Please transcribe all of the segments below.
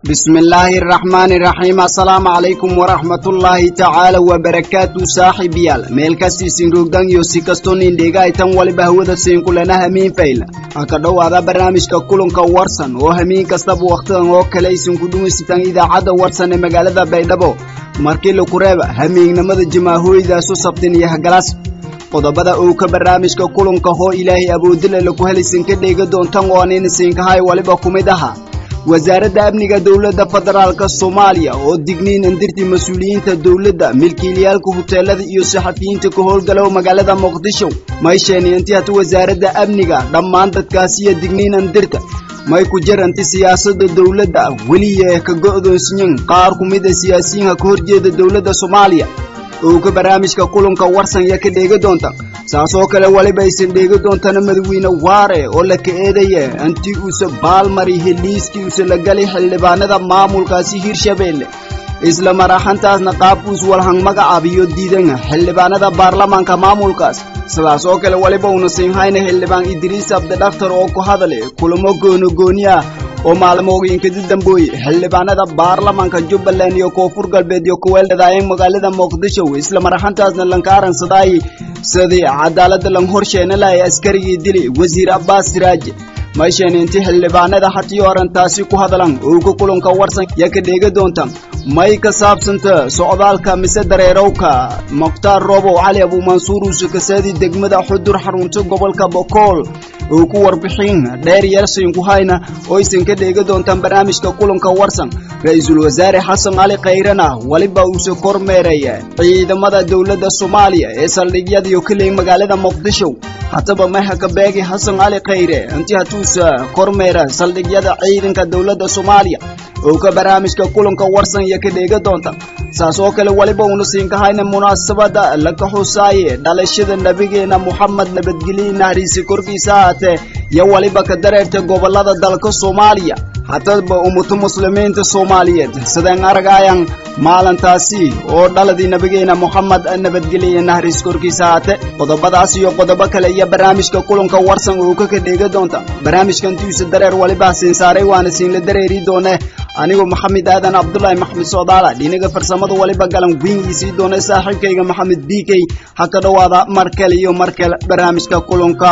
bismi illaahi araxmaani iraxiim assalaamu calaykum waraxmatullaahi tacaala wabarakaatu saaxiibayaal meel kastiisin roogdan iyo si kastoo nindheegaytan waliba hawada siinkulana hamiin fayla ha ka dhowaada barnaamijka kulanka warsan oo hamiin kastaba wakhtidan oo kale isinku dhumisitan idaacadda warsan ee magaalada baydhabo markii laku reeba hamiignimada jamaahooydaasu sabtin iyo hagalas qodobada uu ka barnaamijka kulanka hoo ilaahay awoodila laku helaysinka dheega doontan oo anina siinkahay waliba ku mid aha wasaaradda amniga dowladda federaalka soomaaliya oo digniin andirti mas-uuliyiinta dowladda milkiilayaalka huteelada iyo saxafiyiinta ka howlgalow magaalada muqdisho may sheeniyanti hata wasaaradda amniga dhammaan dadkaasiyo digniin andirta may ku jaranti siyaasadda dowladda weliya ka go'doonsiyan qaar ku mid a siyaasiyiinka ka horjeeda dowladda soomaaliya oo ka barnaamijka kulanka warsanya ka dheega doonta saasoo kale waliba aysan dheega doontana madawiine waare oo la ka eedaya anti uuse baalmari heliiskii use la galay xildhibaanada maamulkaasi hirshabeelle isla maraxantaasna qaab uus walhang magacaabiyo diidan xildhibaanada baarlamaanka maamulkaas sidaas oo kale waliba uuna siinhayna xildhibaan idriis abdidhaktar oo ku hadale kulamo goonogooni ah oo maalmooginkadi dambooye xildhibaanada baarlamaanka jubbaland iyo koonfur galbeed iyo kuweeldhadaayeen magaalada muqdisho isla maraxantaasna lankaaran sadaay sidii cadaaladda lang horsheena lahay askarigii dili wasiir abbaas siraaje maysheena inti xildhibaanada hatii orantaasi ku hadlan owga kulanka warsan yaa ka dheega doonta may ka saabsanta socdaalka mise dareerowka mukhtaar roobow cali abuumansuur uuse kasaadi degmada xudur xarunta gobolka bokool oo ku warbixin dheer yeelsiinku hayna oo aysan ka dheega doontaan barnaamijka kulanka warsan ra-iisul wasaare xasan cali khayrana weliba uuse kormeeraya ciidamada dowladda soomaaliya ee saldhigyadiyo kaleey magaalada muqdisho hataba mahaka beegi xasan cali khayre inti hatuusa kormeera saldhigyada ciidanka dowladda soomaaliya oo ka barnaamijka kulanka warsan iyo ka dheega doonta saas oo kale weliba uuna siinkahayna munaasabada laka xusaaye dhalashada nebigeena moxamed nabadgelye nahriisi korkiisa ahaatee iyo weliba ka dareerta gobolada dalka soomaaliya hataba ummata muslimiinta soomaaliyeed sideen argayaan maalintaasi oo dhaladii nebigeena moxamed nabadgelye nahriis korkiisa ahaate qodobadaas iyo qodobo kale iyo barnaamijka kulanka warsan oo ka ka dheega doonta barnaamijkantiisa dareer weliba siin saaray waana siinla dareeri doone anigoo maxamed aadan cabdulaahi maxmed soodaala dhinaga farsamada waliba galan wiingiisii doona saaxiibkayga maxamed b k ha ka dhowaada mar kale iyo mar kale barnaamijka kulanka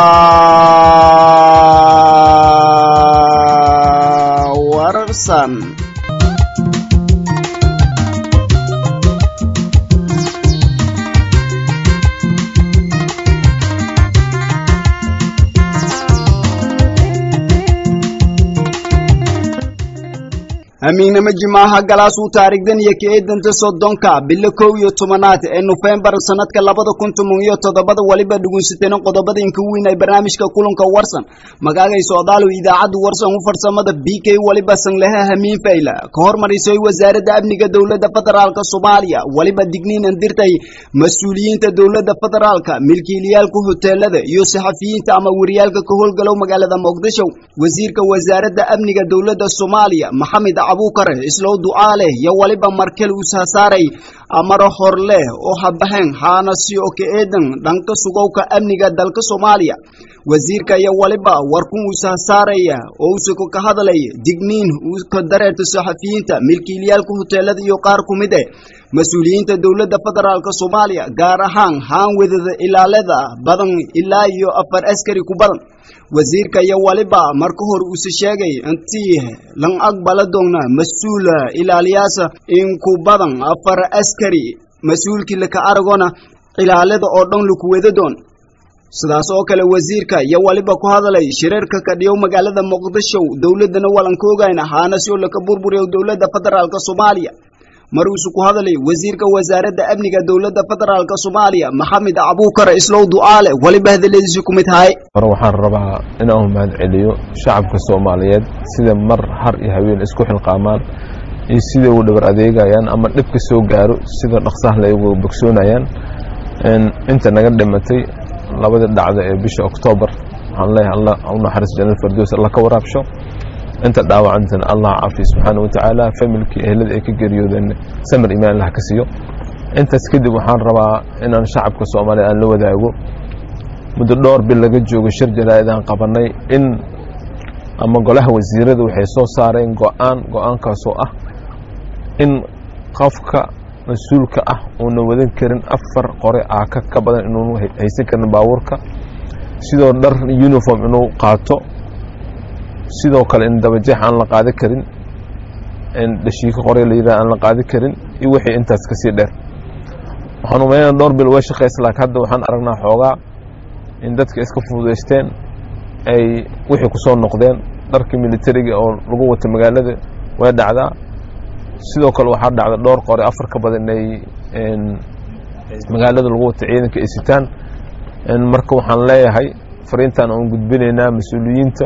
warsan hamiignimo jimaaha galaasuu taarigdan iyo ka eedanta soddonka bilo kow iyo tobanaad ee nofembar sanadka labada kun toban iyo toddobada waliba dhugunsateen qodobada inka weyn ay barnaamijka kulanka warsan magaagay socdaalow idaacadda warsan u farsamada b k waliba sanlehe hamiin fayla ka hormarisay wasaaradda amniga dowladda federaalka soomaaliya waliba digniin andirtay mas-uuliyiinta dowladda federaalka milkiilayaalka hoteelada iyo saxafiyiinta ama wariyaalka ka howlgalow magaalada muqdisho wasiirka wasaaradda amniga dowladda soomaaliya maxamed abukare islow ducaaleh iyo waliba markel uusahasaaray amaro hor leh oo habaxeen haanasi oo ka eedan dhanka sugowka amniga dalka soomaaliya wasiirka iyo waliba warkun uusahasaaraya oo uusako ka hadlaya digniin ka dareerta saxafiyiinta milkiilayaalka hoteelada iyo qaar ku mid eh mas-uuliyiinta dowladda federaalk soomaaliya gaar ahaan haan wadada ilaalada badan ilaa iyo afar askari ku badan wasiirka iyo waliba marka hore uuse sheegay intii lan aqbala doona mas-uul ilaaliyaasa in ku badan afar askari mas-uulkii laka aragona ilaalada oo dhan laku wada doon sidaas oo kale wasiirka iyo waliba ku hadlay shirarka kadhiyow magaalada muqdisho dowladdana walanka ogayna haanasi oo laka burburiyo dowladda federaalk soomaaliya mar uuse ku hadlay wasiirka wasaaradda amniga dowladda federaalk soomaaliya maxamed abuukar islow ducaale waliba hadaladiisi ku mid tahay hore waxaan rabaa inaan mahad celiyo shacabka soomaaliyeed sida mar har iyo haween isku xilqaamaan iyo sida u dhabar adeegayaan ama dhibka soo gaaro sida dhaqsaha la uga bogsoonayaan inta naga dhimatay labadii dhacda ee bisha oktoobar waxaan leeyahay allah u naxariis jannada fardoos allah ka waraabsho inta dhaawacantana allah caafiya subxaana wa tacaala familkii ehlada ay ka geeriyoodeen samir imaan allah ka siiyo intaas kadib waxaan rabaa inaan shacabka soomaaliya aan la wadaago muddo dhowr bil laga joogo shir jaraa'id aan qabanay in ama golaha wasiirada waxay soo saareen go-aan go-aankaasoo ah in qofka mas-uulka ah uuna wadan karin afar qore aaka ka badan inuunu haysan karin baabuurka sidoo dhar uniform inuu qaato sidoo kale in dabajeex aan la qaadi karin dhashiiko qore la yidhaha aan la qaadi karin iyo wixii intaas kasii dheer waxaan umaynaa dhowr bil way shaqaysa laakiin hadda waxaan aragnaa xoogaa in dadka iska fududaysteen ay wixii ku soo noqdeen dharkii militariga oo lagu wata magaalada way dhacdaa sidoo kale waxaa dhacda dhowr qore afar ka badan inay magaalada lagu wata ciidanka ay sitaan marka waxaan leeyahay fariintan aan gudbinaynaa mas-uuliyiinta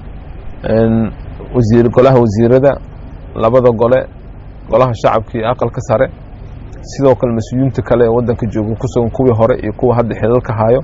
wasiir golaha wasiirada labada gole golaha shacabka iyo aqalka sare sidoo kale mas-uuliyiinta kale ee waddanka jooga ku sugan kuwii hore iyo kuwa hadda xilalka hayo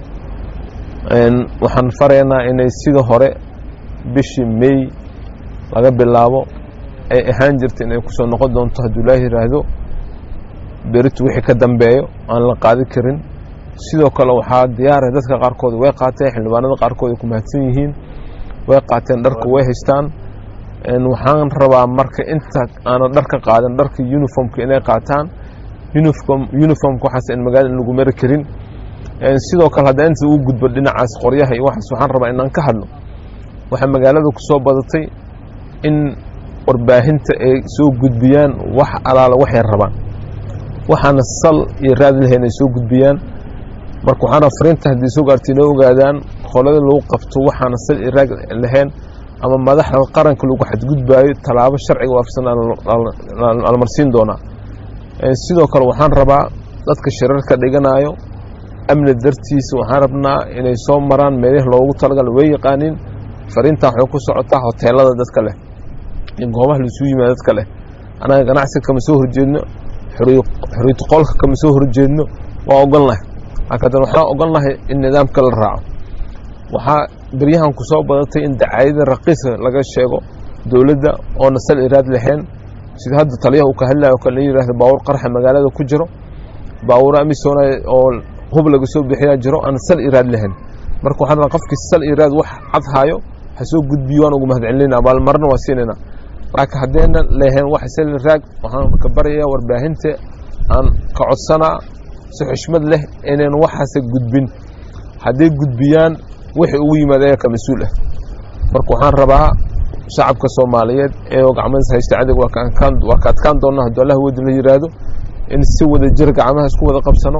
waxaan faraynaa inay sida hore bishii may laga bilaabo ay ahaan jirta inay kusoo noqon doonto hadduu ilaah yidhaahdo beritu wixii ka dambeeyo aan la qaadi karin sidoo kale waxaa diyaara dadka qaarkood way qaateen xildhibaanada qaarkood ay ku mahadsan yihiin way qaateen dharka way haystaan waxaan rabaa marka inta aana dharka qaadan dharka uniformka inay qaataan uniformka waxaas in magaalada in lagu mari karin sidoo kale hadda inta uu gudbo dhinacaas qoryaha iyo waxaas waxaan rabaa inaan ka hadlo waxaa magaalada ku soo badatay in warbaahinta ay soo gudbiyaan wax alaala waxay rabaan waxaana sal iyo raad lahayn ay soo gudbiyaan marka waxaana fariinta haddii soo gaarta inoo ogaadaan qolada lagu qabto waxaana sal iyo raad lahayn ama madaxda qaranka lagu xadgudbaayo tallaabo sharciga waafsan almarsiin doonaa sidoo kale waxaan rabaa dadka shirarka dhiganayo amni dartiisa waxaan rabnaa inay soo maraan meelihii loogu talagal way yaqaaniin fariintan waxay ku socotaa hoteelada dadka leh iyo goobaha laisuu yimaada dadka leh annaga ganacsiga kama soo horjeedno xoriyatu qolka kama soo horjeedno waa ogolnahay laakiin waxaan ogolnahay in nidaamka la raaco waxaa beryahan ku soo badatay in dacaayada raqiisa laga sheego dowladda oona sal iraad lahayn sida hadda taliyaha uu ka hadlayo kale in yidhahda baawur qarxa magaalada ku jiro baawuro amisoona oo hub laga soo bixiyaa jiro aan sal iraad lahayn marka waxaan rabaa qofkii sal iraad wax cad haayo ha soo gudbiyo waan ugu mahadcelinayna abaalmarna waa siinayna laakiin haddayna lahayn wax sal iraag waxaan ka baryayaa warbaahinta aan ka codsanaa si xushmad leh inayn waxaase gudbin hadday gudbiyaan wixii ugu yimaada ayaa ka mas-uul ah marka waxaan rabaa shacabka soomaaliyeed ee gacmadiis haysta cadig waa ka adkaan doona hadduu allah wadi la yidhaahdo in si wada jir gacmaha isku wada qabsano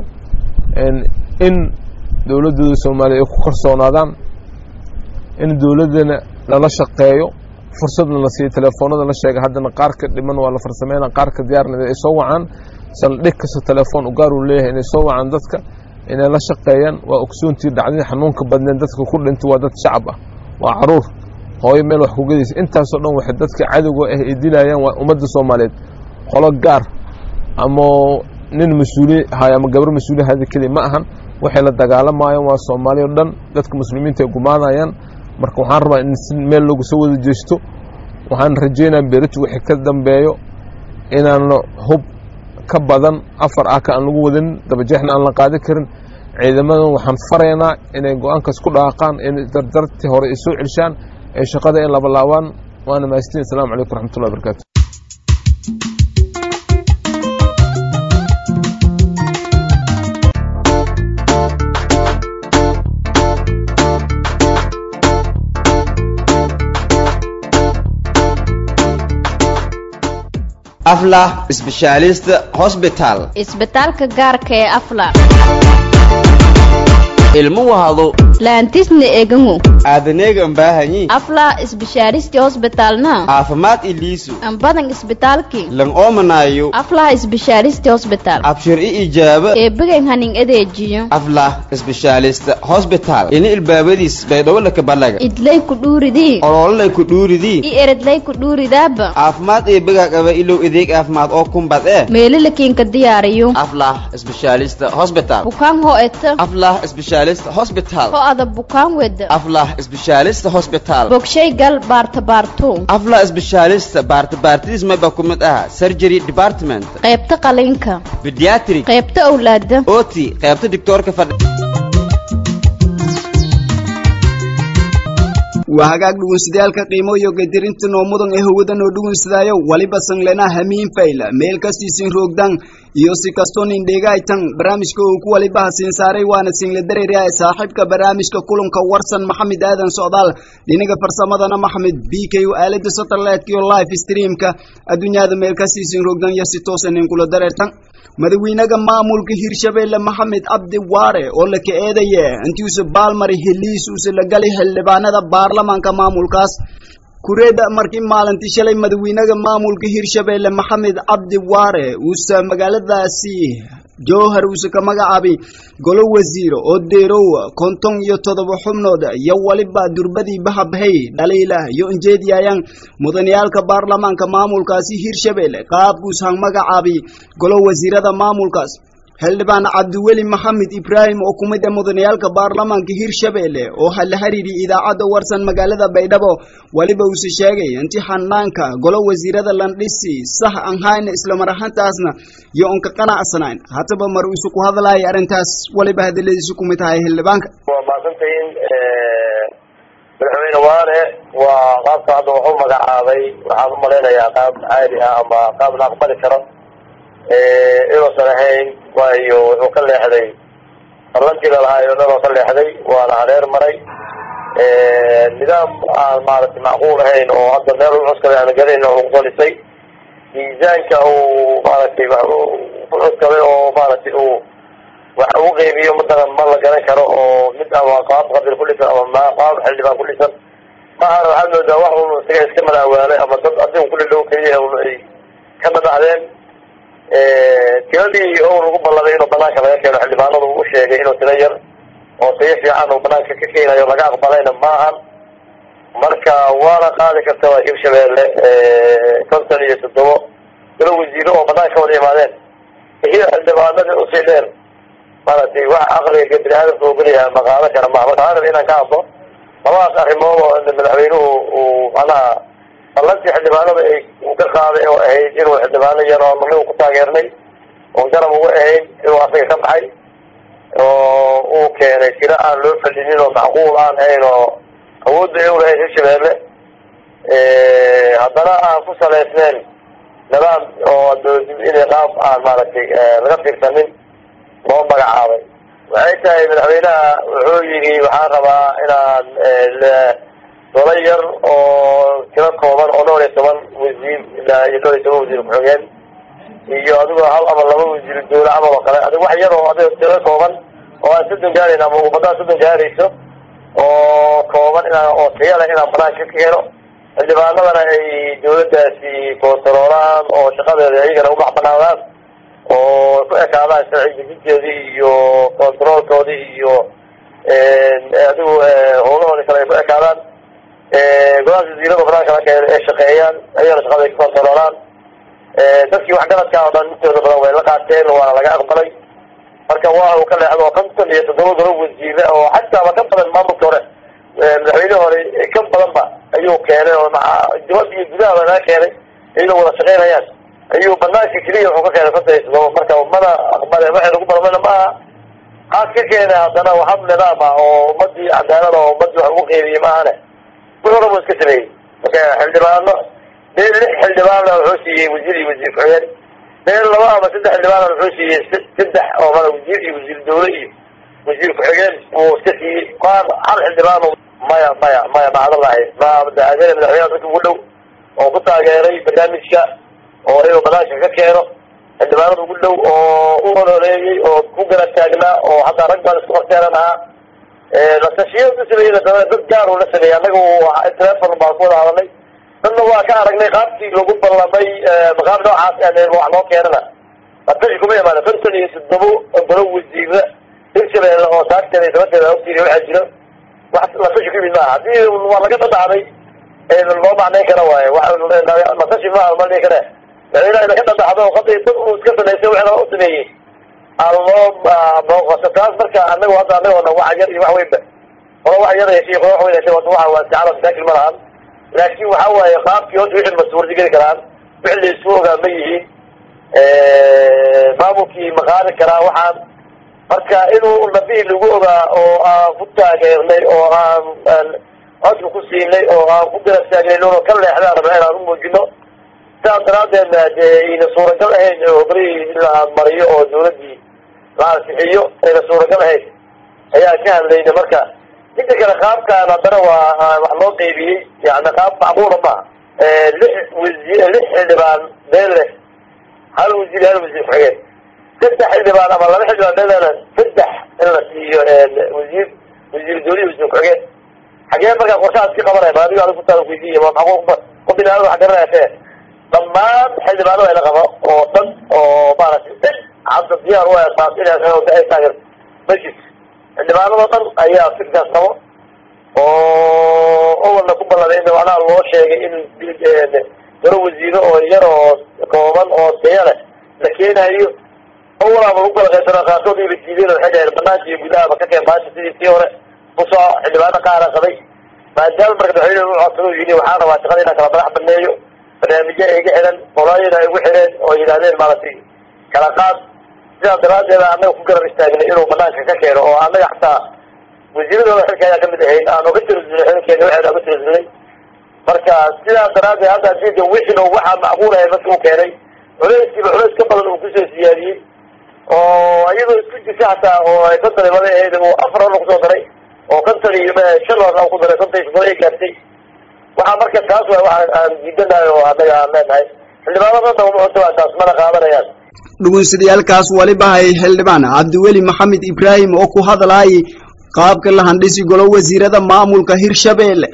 in dowladdooda soomaaliya ay ku kalsoonaadaan in dowladdana lala shaqeeyo fursadna la siiyo telefoonada la sheega haddana qaarka dhiman waa la farsameyna qaarka diyaarna ay soo wacaan saldhig kasta telefoon ugaar uu leeyahay inay soo wacaan dadka inay la shaqeeyaan waa ogsoontii dhacdadii xanuunka badneen dadka ku dhintay waa dad shacab ah waa caruur hooyo meel wax ku gedaysa intaasoo dhan waxay dadka cadowga ah ay dilayaan waa ummadda soomaaliyeed qolo gaar ama nin mas-uuli hayo ama gabar mas-uuli hada keliya ma ahan waxay la dagaalamayaan waa soomaaliya o dhan dadka muslimiinta ay gumaanayaan marka waxaan rabaa in si meel lagu soo wada jeesto waxaan rajeynaa berito wixii ka dambeeyo inaan hub ka badan afar ah ka aan lagu wadanin dabajeexna aan la qaadi karin ciidamadan waxaan faraynaa inay go-aankaas ku dhaaqaan in dardartii hore ay soo celshaan ee shaqada ay labalaabaan waana mahastiin assalamu calaykum raxmatullahi barakaatu aflah specialist hospital isbitaalka gaarka ee afla ilmo wahado laantisna egangu aadaneegan baahanyi afla isbishaaristi hosbitalna caafimaad iliisu ambadan isbitaalki lan oomanayo aflah isbishaaristi hosbital abshir i ijaaba eebigan hanin adeejiyo aflah specialist hospital ini ilbaabadiis baydhowlaka balaga idlay ku dhuuridii olololay ku dhuuridii i eredlay ku dhuuridaaba caafimaad eebiga qaba ilow adeeg caafimaad oo kumbad ee meelalakiinka diyaariyo aflah specialist hospital bukaan ho eta aflah specialist hospital ho ada bukaan weda aflah specialist hospital bogshay gal baarta baarto aflah specialist baarta baartidiis mayba ku mid ah surgery department qaybta qalinka pediatric qaybta owlaada oti qaybta doctoorka fadhi waa hagaag dhugunsidayaalka qiimo iyo gadirinta noo mudan ee hawada noo dhugunsidaayo waliba sanglena hamiin fayl meel kastiisin roogdan iyo si kastoo nin dheegaytan barnaamijka uu ku waliba hasiin saaray waana single dareeri ah saaxiibka barnaamijka kulanka warsan maxamed aadan socdaal dhinaga farsamadana maxamed b k u aalada satellite iyo live streamka adduunyada meel kastiisin roogdan iyo si toosan in kula dareertan madaxweynaha maamulka hirshabeelle maxamed cabdi waare oo la ka eedaye intiisa baalmari heliisuusa la galay xildhibaanada baarlamaanka maamulkaas kureeda markii maalintii shalay madaxweynaha maamulka hirshabeelle maxamed cabdi waare uusa magaaladaasi jowhar uusa ka magacaabay golo wasiiro oo deerow konton iyo todoba xubnood iyo waliba durbadii bahabhay dhaliila iyo injeediyayaan mudaniyaalka baarlamaanka maamulkaasi hirshabeelle qaabkuus han magacaabay golo wasiirada maamulkaas xildhibaan cabdiweli maxamed ibraahim oo ku mid ah mudaniyaalka baarlamaanka hirshabeelle oo la xiriiriyay idaacadda warsan magaalada baydhabo weliba uuse sheegay intii xanaanka golo wasiirada landhisi sax aan hayna islamar ahaantaasna iyo onka qanacsanayn hataba mar isu ku hadlaaya arrintaas weliba hadaladiisu ku mid tahay xildhibaanka waa mahadsantahiin madaxweyne waane waa qaabka hadda wuxuu magacaabay waxaan u malaynayaa qaab caadi ah ama qaab la aqbali karo inuusan ahayn waayo wuxuu ka leexday barlantii lalahaay o dhan oo ka leexday waana hareer maray nidaam aan maaragtay macquul ahayn oo hadda meel u cuskaday aan garayn oo qolisay miisaanka uu maaragtay ku cuskaday oo maaragtay uu wax ugu qeybiyo matalan ma la garan karo oo mid ama qaab qabil ku dhisan ama qaab xildhibaan ku dhisan maahan waxaad moodaa wax un isaga iska malaawaalay ama dad asiga kudhidhow keliya un ay ka madacdeen tiradii owl ugu ballamay inuu banaanka laga keeno xildhibaanadu u sheegay inuu tiro yar oo tayo fiican uu banaanka ka keenayo laga aqbalayna maahan marka waana qaadi karta waa hirshabeelle konton iyo toddobo galo wasiiro oo banaanka wada imaadeen iyo xildhibaanadii usii dheer maaragtay wax aqliga bini aadamka ogolyaha ma qaadan kara maha marka arab inaan ka hadlo labadaas arrimood oo madaxweynuhu uu manaha ballantii xildhibaanada ay uu ka qaaday oo ahayd inuu xildhibaano yar oo nagu ku taageernay oon garab uga ahayn inuu asaga ka baxay oo uu keenay tiro aan loo fadhinin oo macquul aan ahayn oo awoodda ay ulahayd hirshabeelle haddana aan ku salaysnayn nidaam oo inay qaab aan maaragtay laga fiirsanin loo magacaabay waxay tahay madaxweynaha wuxuu yidhi waxaan rabaa inaan dolo yar oo tiro kooban oo dhowr iyo toban wasiir ilaa iyo dhowr iyo toban wasiir ku-xigeen iyo adigoo hal ama laba wasiir dowle camal oo kale adig wax yar oo adigo tiro kooban oo aan soddon gaarayn ama ummaddaa soddon gaarayso oo kooban inaan oo tayo leh inaan banaanka ka keeno xildhibaanadana ay dawladdaasi koontaroolaan oo shaqadeeda iyagana u macbanaadaan oo ku ekaadaan sharci dejinteedii iyo controolkoodii iyo adigu howlahoodii kale ay ku ekaadaan golahaas wasiirada banaanka la keeno ee shaqeeyaan ayagana shaqada ay ku kontaroolaan dadkii waxgaradka oo dhan intooda badan way la qaateen waana laga aqbalay marka waa uu ka leexdo konton iyo toddoba golo wasiire oo xataaba ka badan maamulka hore madaxweyne hore ka badanba ayuu keenay oo dibadda iyo gudahaba laga keenay iyadoo wada shaqeynayaan ayuu banaanka keliya wuxuu ka keenay konton iyo toddoba marka mana aqbale waxay lagu balmana maaha haas ka keenay haddana hab nidaam ah oo ummadii cadaalad oo ummadii wax ugu qeybiyey maahane wuxuu rabo iska sameeyey marka xildhibaano meel lix xildhibaanna wuxuu siiyey wasiir iyo wasiir ku-xigeen meel laba ama saddex xildhibaanna wuxuu siiyey saddex oo mala wasiir iyo wasiir dawle iyo wasiir ku-xigeen uu iska siiyey qaar hal xildhibaan maya maya maya macdalahi ma adee madaxweynaha dadka ugu dhow oo ku taageeray barnaamijka oo inuu banaanka ka keeno xildhibaanada ugu dhow oo u ololeeyey oo ku garab taagnaa oo hadda rag baan isku horteeran ahaa latashiya ku sameeyey dad gaar uu la sameeyey annaga telefon baan ku wada hadalnay dadna waa ka aragnay qaabkii lagu ballamay maqaab noocaas wax loo keenana latashi kuma imaana konton iyo toddobo golo wasiira hirshabeelle oo taagteeda sabateeda ogtiina waxaa jiro wax latashi ku yimid maaha haddii waa laga dhadhacday loo macnayn kara waaye latashi maaha ma dhihi kare madaxweynaha ina ka dhadhacdo qaday dad uu iska samaysay wixii u sameeyey aloo booqaso taas marka anagu hadda anagoona wax yar iyo wax weynba qolo wax yar heshay qolo wax weyn heshay wata waxa waa isticaala masaakil ma lahan laakin waxa waaye qaabkii horta wixii masuurdi geli karaan wixii la isku ogaa ma yihiin maamulkii ma qaadi karaa waxaan marka inuu nabii lagu ogaa oo aan ku taageernay oo aan codka ku siinay oo aan ku garab taagnayno ka leexdaan rabna inaan u muujino sidaas daraadeedna dee ayna suuragal ahayn oo barihii la mariyo oo dawladdii la ansixiyo ayna suuragal ahayn ayaa ka hadlayna marka inta kale qaabkaan haddana waa wax loo qeybiyey yani qaab macquula maaha lix wasi lix xildhibaan been leh hal wasiir hal wasiir ku-xigeen saddex xildhibaan ama laba xildhibaan beelena saddex in la siiyo wasiir wasiir dawlihi wasiir ku-xigeen xagee markaa qorshahaas ka qabanaya ma adigo adigu kutaa weydiiya ma maxaa ku binaada wax garanayse dhammaan xildhibaanada ila qabo oo dhan oo maaragtay dhan hadda diyaar u taas inay ay taageer ma jirto xildhibaanadoo dhan ayaa fikkaas qabo oo awalna ku ballanayna macnaha loo sheegay in daro wasiiro oo yar oo kooban oo taya leh la keenayo awalaaba lagu kala qaybsana qaarkood ila diideen waxay dhaheen banaanka iyo gudahaba ka keen baasha sidii tii hore kusoo xildhibaano qaara qabay maadaama marka madaxweyne u codsado yidhi waxaan rabaa shaqada inaan kala madax baneeyo barnaamijyo iga xiran qolaayada ay igu xireen oo yidhahdeen maaragtay kala qaad sidaas daraadeeda annaga ku garab istaagnay inuu banaanka ka keeno oo annaga xataa wasiiradooda xilka ayaa kamid ahayd aan oga tirasulnay xilkeena waxeena oga tirasulnay marka sidaas daraadeed hadda adinka wixin waxaa macquul ahay marka uu keenay culeyskiiba culeys ka badan uu kusoo siyaadiyey oo iyadoo isku jirta xataa oo ay kontan imada ahayd uu afar hor kusoo daray oo kontan iyo shan hor ku daray kontan iyo ay gaartay waxaa marka taas waa waxa aan diidanahay oo annaga aan leenahay xildhibaanada dawma taas mana qaadanayaan dhugunsidayaalkaas waliba hay xildhibaan cabdiweli maxamed ibraahim oo ku hadlaayay qaabka la handhisi golo wasiirada maamulka hirshabeelle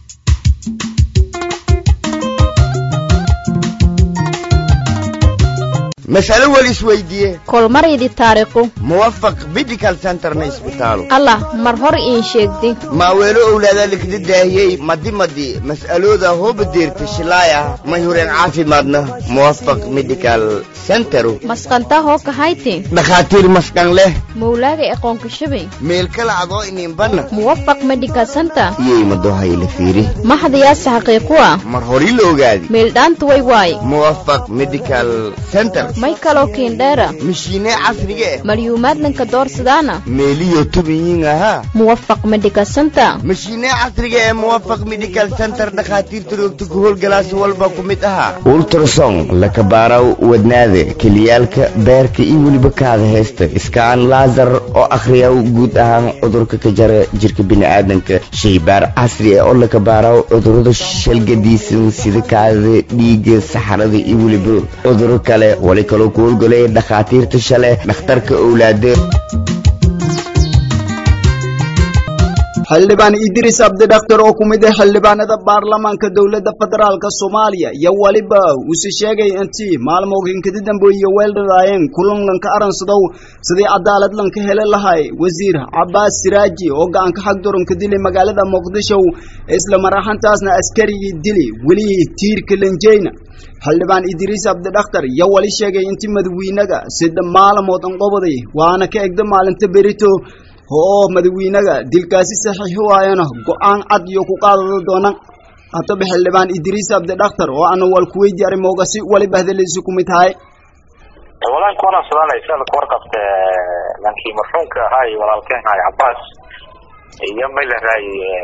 mas'alo weli isweydiiye kolmaridi taariikhu muwafaq medical centerna isbitaalo allah mar hor iin sheegdi maaweelo owlaadaa likda daahiyey madi madi mas'alooda hooba deerta shilaaya mayhureen caafimaadna muwafaq medical centero masqantaa hoo kahayti dhakhaatiir maskan leh mawlaaga aqoonka shabay meel kala adoo ininbanna muwafaq medical center iyay madohayla fiiri maxdayaase xaqiiqu ah mar hori la ogaadi meeldhaanta way waay muwafaq medical center may kaloo kiindheera mishiine casriga eh malyuumaadnanka doorsadaana meeliyo tubiyiin ahaa muwafaq medical center mashiine casriga ee muwafaq medical center dhakhaatiirta roogta ku howlgalaasi walba ku mid ahaa ultrason lakabaaraw wadnaada keliyaalka beerka iyo weliba kaada heesta iskaan laasar oo akhriyaw guud ahaan cudurka ka jara jirka bini'aadanka shaybaar casri ah oo lakabaaraw cudurada shalgadiisan sida kaadada dhiigga saxarada iyo weliba cuduro kale wali kaloo ku howlgalaya dhakhaatiirta shale dhakhtarka owlaada xildhibaan idris abdidhaktar oo ku mid ah xildhibaanada baarlamaanka dowladda federaalka soomaaliya iyo weliba uuse sheegay intii maalmoogan kadi dambeeye weeldhadaayeen kulanlanka aransadow sidii cadaalad lanka hele lahay wasiir cabaas siraaji oo gacanka xag doronka dilay magaalada muqdisho isla maraxantaasna askarigii dili weli tiirka lanjeyna xildhibaan idriis abdidhaktar iyo wali sheegay intii madawiinaga sida maalamood anqobaday waana ka egda maalinta berito oo madawiinaga dilkaasi saxiix waayana go-aan cad iyo ku qaadada doona hataba xildhibaan idriis abdidhaktar oo ana wal kuweydi arimoogasi waliba hadaleysi ku mid tahay walaan kuwana sodaalay ka warqabta lankii marxuumka ahaa iyo walaalkeen ahay cabaas iyo mayleray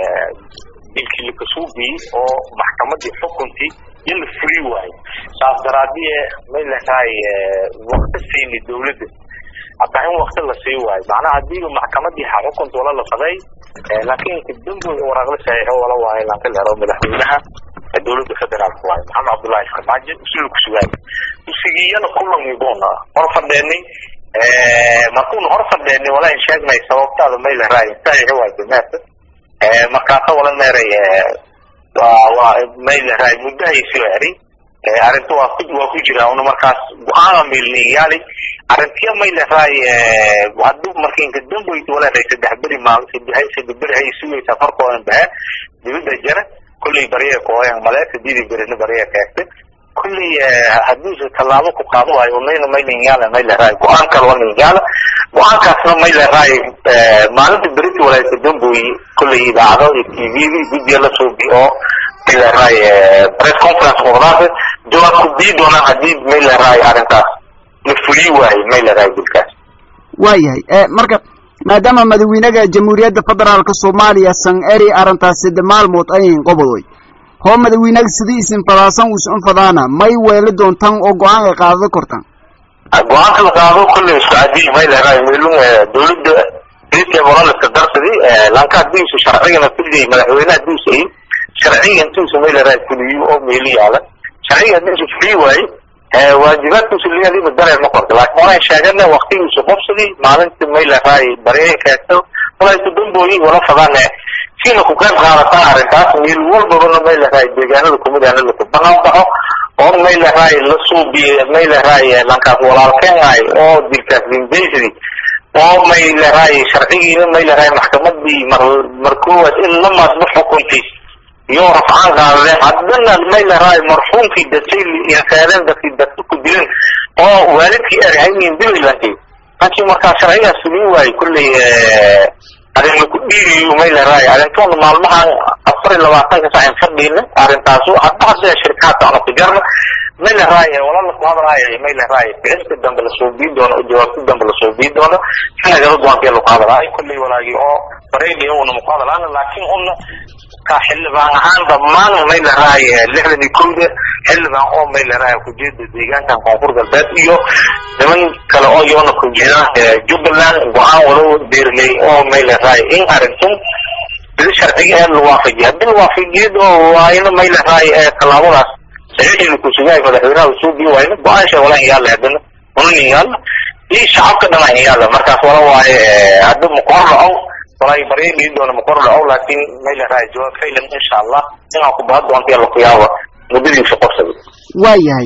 dilkii lakasuubi oo maxkamadii xukuntii iyo la furi waayo saas daraadiye mayleray wakti siini dawladda hataa in wakti la sii waayo macnaha hadiiba maxkamadii ha xukunta wala la faday laakiin damboy waraaqla saxiixo wala waayo lanka lero madaxweynaha dowladda federaalka waayo maxamed cabdullahi farmaajo usiga kusugaay usigiyana kulan igoona hor fadheenay markuuna hor fadheenay wala in sheegnay sababtaada mayla raay saxiixo waayo dameerta markaasa wala meeray waa waa mayla raay muddahaysi eri arrinta waa ku waa ku jira una markaas go-aana meelniyaali arrintiya mayla raay haduu markinka damboyd wala ray saddex beri maal saddex saddex beri hay sugaysaa farkoodan bahe dibadda jara kulley bariya kooyan male sidii berina bariya kaagta kulley haduuse tallaabo ku qaado waayo unayna maylinyaala mayla raay go-aan kale walinyaala go-aankaasna mayla raay maalinta berita walaaysa damboy kulley idaacado iyo t v guddiya la soobi oo mayla raay press conference muqdaasa jawaab ku dii doonaan hadii mayla raay arrintaas la fuliyi waayo mayla raay dilkaas waayahay marka maadaama madaxweynaha jamhuuriyadda federaalka soomaaliya san eri arrintaas sade maalmood ayin qobodoy hoo madaxweynaha sidii isin fadaasan usan fadaana may weeli doontaan oo go-aan ay qaadada kortaan go-aanka la qaado kulley socodii may leedahay meelun dowladda geedka moraliska darsadi lanka hadiisu sharcigana kulligay madaxweynaha hadiisu ay sharciga intuusu may leedahay fuliyo oo meeli yaala sharciga hadiisu fuliyo waaye waajibaadkiisu leeyahay dareer ma qorto laakiin waxaan sheegana waqtigiisu qobsadii maalinta may leedahay barye keento walaysu dambooyin wala fadane siina ku qayb qaadataa arrintaas meel walbabana may leedahay deegaanada kumid ahna laku banaan baxo oo may leedahay la suubiye may leedahay lankaas walaalkeenahay oo dilkaas limbaysadi oo may leedahay sharcigiina may leedahay maxkamadii mar mar koowaad in la maadmo xukuntay iyo rafcaan qaadadeen haddana may leedahay marxuumkii dadkay insaadeen dadkii dadka ku dileen oo waalidkii erhaynin dilaylankay laakiin markaa sharcigaas fulin waaye kulley arrin laku dhiigayo may leedahay arrintoona maalmahan afar iyo labaatanka saacan fadhiina arrintaasu hadda hadda shirkaadka ana ku jarna may leedahay walala ku hadlaayo may leedahay ficilka dambe lasoo bii doono jawaabta dambe lasoo bii doono sinagala go-aankee laku hadlaayo kulley walaagii oo bareegaya una maku hadlaana laakiin una ka xildhibaan ahaan dhammaan may leedahay lixdan iyo kowda xildhibaan oo may leedahay kujeeda deegaankan koonfur galbeed iyo niman kale oo iyona kujeedaan jubbaland go-aan walow beerley oo may leedahay in arintun sida sharciga ee la waafajiya haddii la waafajiyad oo waayna may leedahay tallaabadaas saxiixii kusugahay madaxweynaha usuubii waayna go-aan shay wala yaalla haddana unanin yaalla iyo shacabka dhan yaalla markaas wala waaye hadda makor dhaco walaahi baryadii doona makor dhaco laakiin may leedahay jawaab faylan insha allah inaan ku bahan doonta yalla ku yaaba muddadiisa qorsada waayahay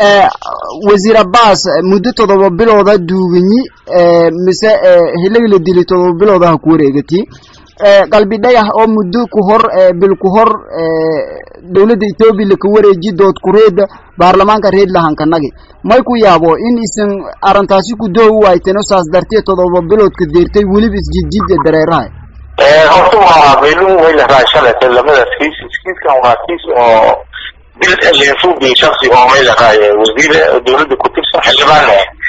wasiir abbas muddo todoba bilooda duuganyi mise hilagi la dili todoba bilooda ha ku wareegati qalbi dhagax oo muddo ku hor bil ku hor dowladda etoobiya laka wareeji dood kureeda baarlamaanka reed lahankanagi may ku yaabo in isan arrintaasi ku doo u waayteno saas darteed todoba biloodka deertay weliba isjidjid ee dareeraha horta waa meelun way leedahay shalayta lamadaas kiis kiiskan waa kiis oo bil lenfubi shaksi oo may leedahay wasiir dowladda ku tirsan xildhibaan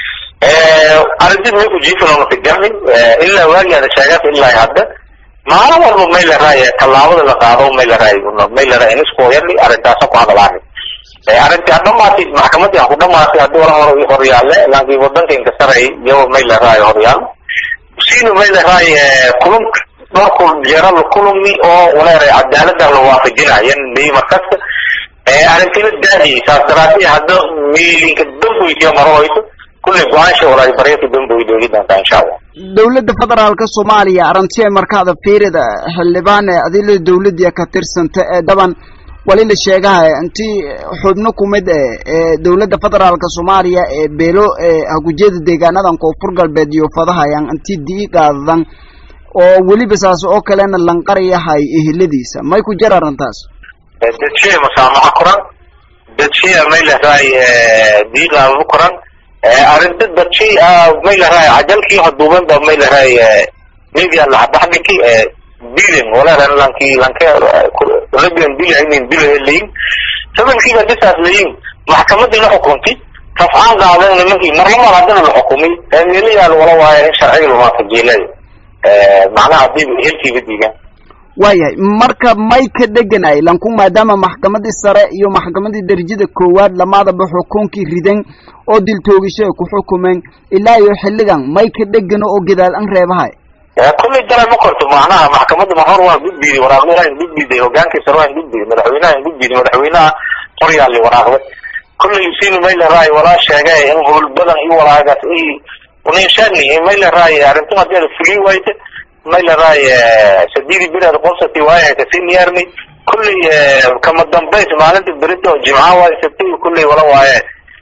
arrintii may ku jiifan ka garnin ilaa waagiada sheegaata ilaa hadda maalin walba may leedahay tallaabada la qaado may leedahay may leedahay iniskooyani arrintaasa ku hadalaani arrintii hadhamaatay maxkamadii ha ku dhamaatay haddii wala hor horyaalle laakiin wadanka inkasaray iyago may leedahay horyaal siinu may leedahay kulum dhowr kul jeeral kulumi oo waleeray cadaalada la waafajinayan leyi markasta arrintina daahiyay saas daraadii hadda miilinka damboysiya marohayso kulley go-aansha walaay baryaka damboy doogi doontaa insha allah dowladda federaalka soomaaliya arrintii ay markaada fiirida xildhibaan ee adila dowladii ka tirsanta ee daban wali la sheegahay intii xubno kumid ee dowladda federaalka soomaaliya ee beelo hagujeeda deegaanadan koonfur galbeed iyo fadahayan intii dii qaadadan oo weliba saas oo kalena lanqarayahay eheladiisa may ku jir arrintaas dadshee masaamaxa koran dadshee may leedahay diiqaadadu koran arrinta dadshii may leedahay cajalkii haduuban ba may leedahay media laxbaxdhiki bilen walaran lanki lanke rabian bil aynin bil leyin sabalkiiba disaas leyin maxkamadii la xukuntay rafcaan qaadan nimankii marlamar haddana la xukumay meelayaal wala waaye in sharciga lumaafajiilay macnaha hadii helkiiba diigaan waayahay marka may ka dheganay lanku maadaama maxkamadii sare iyo maxkamadii darajada koowaad lamaadaba xukunkii ridan oo diltoogisho ay ku xukumeen ilaa iyo xilligan may ka dhegano oo gadaal an reebahay kulley dara ma korto macnaha maxkamadda mahor waa gudbiiday waraaqdaha in gudbiiday hogaankii sare waa in gudbiiday madaxweynaha in gudbiiday madaxweynaha qoryaali waraaqda kulley sinu may leedahay walaa sheegay in howl badan iyo walaagaas i uninshani may leedahay arrintu haddii ada fulin wayta may leedahay sadidi bilaad qobsati waayahay kasiniyarni kulley kama dambays maalinta berito jimca waaye sabti kulley wala waaye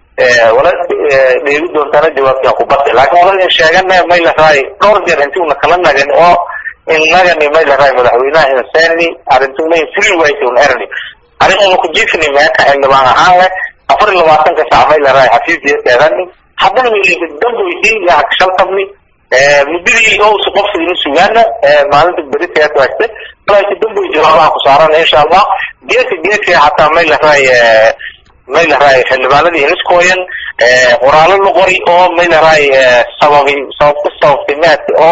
wala dheegi doontaana jawaabtaa ku batay laakiin wala sheegana may leedahay dhowr jeer inti una kala nagan oo innagani may leedahay madaxweynaha insani arrintu may fulin wayta un erni arrin una ku jiifni meeka xildhibaan ahaan leh afar iyo labaatanka saac may leedahay xafiisdiya teedani haddana milinka damboysay yaa shaltabni muddadii oo su qofsigina sugaana maalinta beriteed wagta walaashi damboy jawaabaha ku saaran insha allah geedka geedka xataa may leedahay may leedahay xildhibaanadii iniskooyan qoraalo la qori oo may leedahay sababi sababka sababtimeedka oo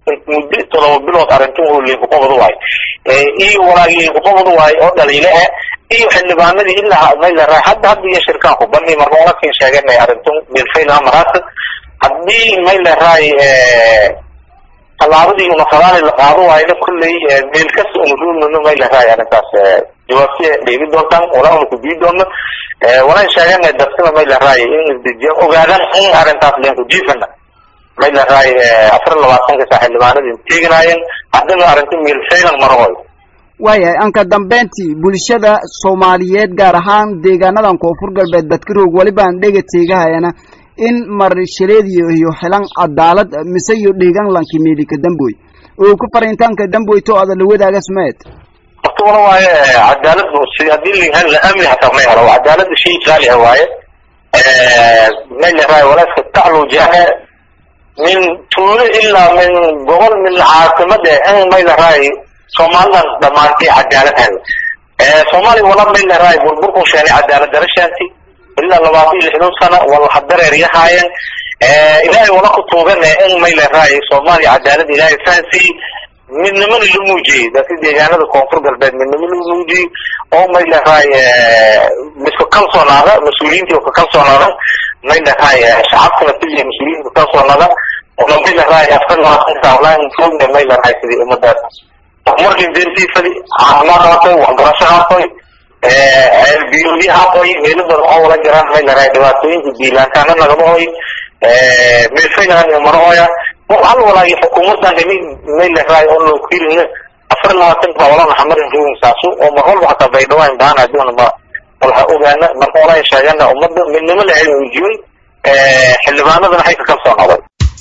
muddo todoba bilood arrintan oo liiqoqobadu waay iyo walaagi liiqoqobadu waay oo dhaliile ah iyo xildhibaanadii ilaa maylaraa hadda hadda iyo shirkaan ku bani marka walakin sheeganay arrintan bilfaylaha maraata haddii maylaray tallaabadii una fadaali la qaado waayna kolley meel kasta una ruulmano maylaray arrintaas jawaabti dheegi doontaan walaa una kubii doono walaan sheeganay darsina maylaray in isdejiya ogaadaan in arrintaas leen kujiifana maylaray afar labaatanka saa xildhibaanadii teeganaayeen haddana arrinta meel faylan marahoy waayahay anka dambeyntii bulshada soomaaliyeed gaar ahaan deegaanadan koonfur galbeed badkaroog welibaan dhega teegahayana in marshareediyo iyo xilan cadaalad mise iyo dheegaanlanki meelika damboy oo ku fariintaanka damboy to ada la wadaaga smeed horta wala waaye cadaalad si haddii lahan la amni hataa may helo cadaalada shay qaali ah waaye may laraay walaaska taclu jahe min tuulo ilaa min gobol min caasimada in may laraay soomaalidan dhamaantay cadaalad hel soomaaliya wala may laraay burburku sheenay cadaalad darashaanti ilaa labaatan iyo lixdan sano wala hadareer yahaayeen ilaahay wala ku tuugane in may laraay soomaaliya cadaalad ilaahay fahansiiy midnimana la muujiyey dadka deegaanada koonfur galbeed midnimo la muujiyey oo may laraay misku kalsoonaada mas-uuliyiintii ka kalsoonaada may laraay shacabkana keliya mas-uuliyiinta ka kalsoonaada ona may laraay afar labaatan saalaan foogna may laraay sidii ummadaas horumarkin deertiifadi caafimaad haatoy waxbarasho haatoy biyoodi haatoy meelo badan oo wala jiraan may laraay dhibaatooyinka diilaantaana nagama hoy meelfaynahan marahoya hal walaagi xukuumadan hemi may laraay oo loo kirin afar labaatan baa walana xamarin roogin saasu oo mar walba hataa baydhawaan baan aduna ma walaha ogaana marka walaa sheegana ummadda midnimo lahay muujiyey xildhibaanadana waxay ka kalsoonaaday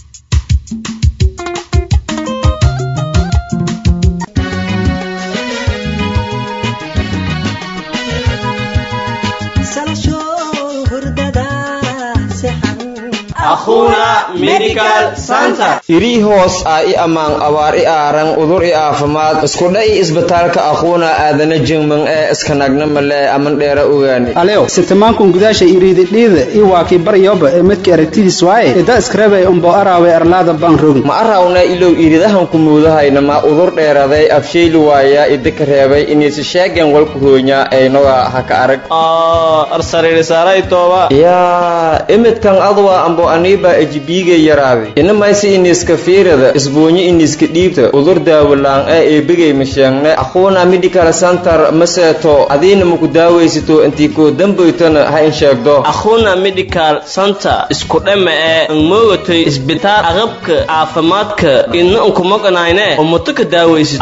irii hoos ah i ammaan abaar i aaran udur i aafimaad iskudha i isbitaalka aquuna aadana jingman ee iskanagna male aman dheera ogaani aleo sitamankun gudaasha iriididhiida i waakii baryoba ee midka aragtidiis waaye ida iskarabay umbo araawe arlaada baan rogin ma arawna ilow iridahanku muudahayna ma udur dheeraday afshayli waaya idika reebay inaysi sheegen walku hoonya aynoga haka arag yaa imidkan adwa ambo aniiba ejibiiga yaraaday inamaysi iniska fiirada isbuunyo iniska dhiibta udur daawalaan ee eebigay masheegne aquuna medical center maseeto adiina maku daawaysato intii koo damboytana ha in sheegdo akhuna medical center isku dhama ee an moogatay isbitaal aqabka caafimaadka idna unkumaqanayne umuto ka daawaysid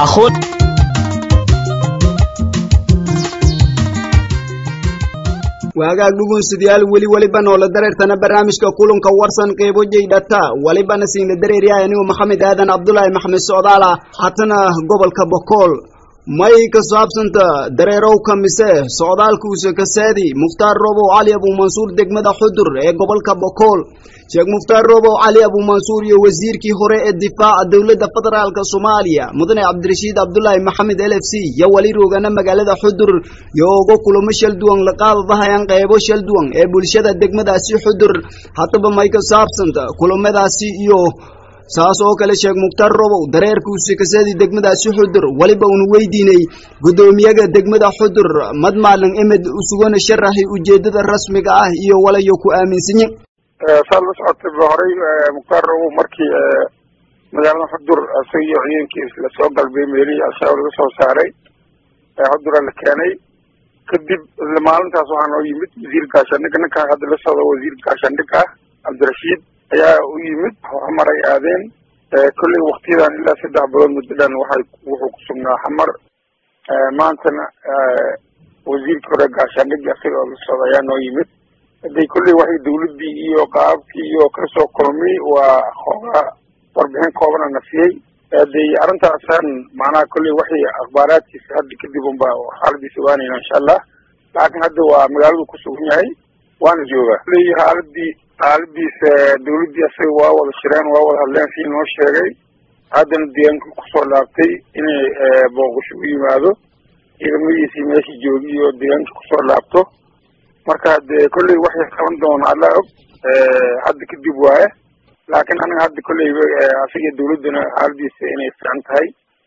waagaag dhugunsidayaal weli weliba noola dareertana barnaamijka kulanka warsan qeybo jeydhata welibana siinla dareeryahay anigu maxamed aadan cabdulaahi maxamed socdaala hatana gobolka bokool may ka saabsanta dareerowka mise socdaalkuusa kasaadi mukhtaar robow cali abuumansuur degmada xudur ee gobolka bokool sheekh mukhtaar robow cali abuumansuur iyo wasiirkii hore ee difaaca dowladda federaalka soomaaliya mudane cabdirashiid cabdulaahi maxamed l f c iyo weli roogana magaalada xudur iyo uga kulamo shal duwan laqaadadahayaan qeybo shal duwan ee bulshada degmadaasi xudur haddaba may ka saabsanta kulamadaasi iyo saas oo kale sheekh mukhtaar robow dareerkuusi kasadii degmadaasi xudur weliba unu weydiinay guddoomiyaga degmada xudur madmaalin emed usugana sharaxi ujeedada rasmiga ah iyo walayo ku aaminsanyi saad la socotay ba horey mukhtaar robow markii magaalada xudur isaga iyo ciidankiis lasoo galbay meelihii al-shabaab laga soo saaray xudura la keenay kadib isla maalintaas waxaa noo yimid wasiir gaashaandhig ninkan hadda la socdo wasiir gaashaandhig ah cabdirashiid ayaa u yimid xamar ay aadeen kolley waktiyadan ilaa saddex bilood muddadan waxay wuxuu ku sugnaa xamar maantana wasiirkii hore gaashaandhigii isaga oo la socda ayaa noo yimid haday kolley waxay dawladdii iyo qaabkii iyo kasoo kulmay waa xoogaa warbixin koobana na siiyey haday arrintaasaan macnaha kolley waxay akhbaaraadkiisa hadda kadib unba xaaladiisa ogaanayna insha allah laakiin hadda waa magaaladu ku sugan yahay waana joogaa kolley xaaladii xaaladiisa dawladdii asaga waa wada shireen waa wada hadleen sii noo sheegay haddana deegaanka kusoo laabtay inay booqasho u yimaado ciidamadiisii meeshii joogi iyo deegaanka kusoo laabto marka dee kolley waxay qaban doona alla og hadda kadib waaye laakiin aniga hadda kolleyba asiga dawladduna xaaladiisa inay fiican tahay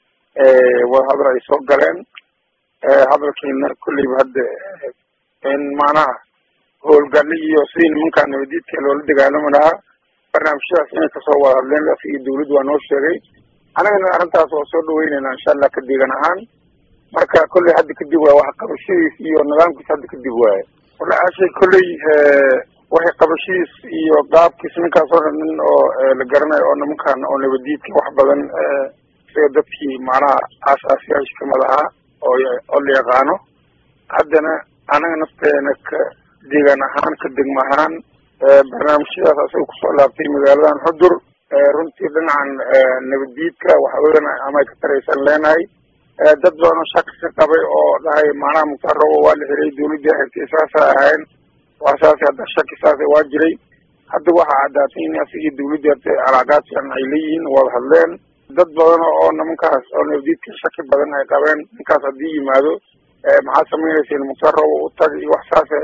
wada hadal ay soo galeen hadalkiina kolleyba hadda in macnaha howlgalli iyo sidii nimankaa nabadiidka loola dagaalami lahaa barnaamijyadaas inay kasoo wada hadleen asiga dawladdu waa noo sheegay anigana arrintaas waa soo dhaweynayna insha allah ka deegan ahaan marka kolley hadda kadib waay wax qabashadiis iyo nidaamkiis hadda kadib waaye wala ashay kolley waxay qabashadiis iyo qaabkiis ninkaas oo dhan nin oo la garanayo oo nimankan oo nabadiidka wax badan sida dadkii macnaha aasaasiyaasha kamid ahaa oo oo la yaqaano haddana anaga nafteena ka deegaan ahaan ka degma ahaan barnaamijyadaas asaga kusoo laabtay magaaladan xudur runtii dhinacan nabadiidka waxa weyan amay ka taraysan leenahay dad badanoo shaki ka qabay oo dhahay macnaha mukhtaar robo waa la xiray dawladdii xirtay saasa ahayn waa saas hadda shaki saasa waa jiray hadda waxaa caddaatay in asigii dawladdii hartay calaaqaad fiican ay leeyihiin wada hadleen dad badan oo nimankaas oo nabadiidka shaki badan ay qabeen ninkaas haddii yimaado maxaa samaynayseen mukhtaar robo u tag iyo wax saase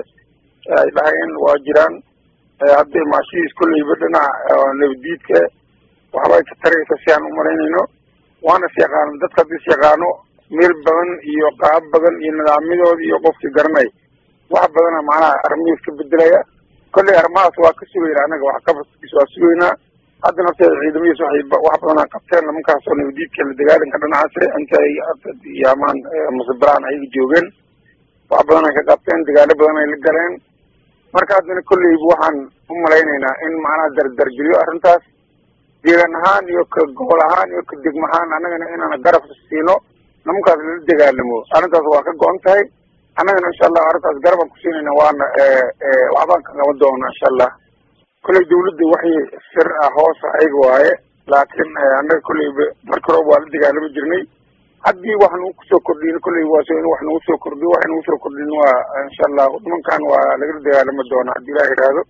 ay dhahayeen waa jiraan hadday maashidiis kolleyba dhinaca nabadiidka waxbay ka taraysa si aan umalaynayno waana is yaqaano dadka hadda is yaqaano meel badan iyo qaab badan iyo nidaamyadooda iyo qofkii garanay wax badana macnaha arrimihiis ka bedelaya kolley arrimahaas waa ka sugayna anaga wax qabadkiis waa sugaynaa hadda nafteeda ciidamadiis waxay wax badan a qabteen nimankaas oo nabadiidka la dagaalanka dhinacaas inta ay yaamaan masabiraan ayaga joogeen wax badan ay ka qabteen dagaalo badan ay la galeen marka haddana kolleyba waxaan u malaynaynaa in macnaha dardargeliyo arrintaas deegaan ahaan iyo ka gobol ahaan iyo ka degma ahaan annagana inaan garab siino nimankaas lala dagaalamo arrintaas waa ka go-an tahay annagana insha allah arrintaas garabaan ku siinayna waana waxbaan ka qaban doona insha allah kolley dawladda waxay sir ah hoosa ayaga waaye laakiin annaga kolleyba marka horeba waa la dagaalami jirnay haddii wax nagu kusoo kordhin kolley waa so in wax nagu soo kordhiyo waxay nagu soo kordhin waa insha allah nimankan waa lagala dagaalami doonaa haddii ilaah yidhaahdo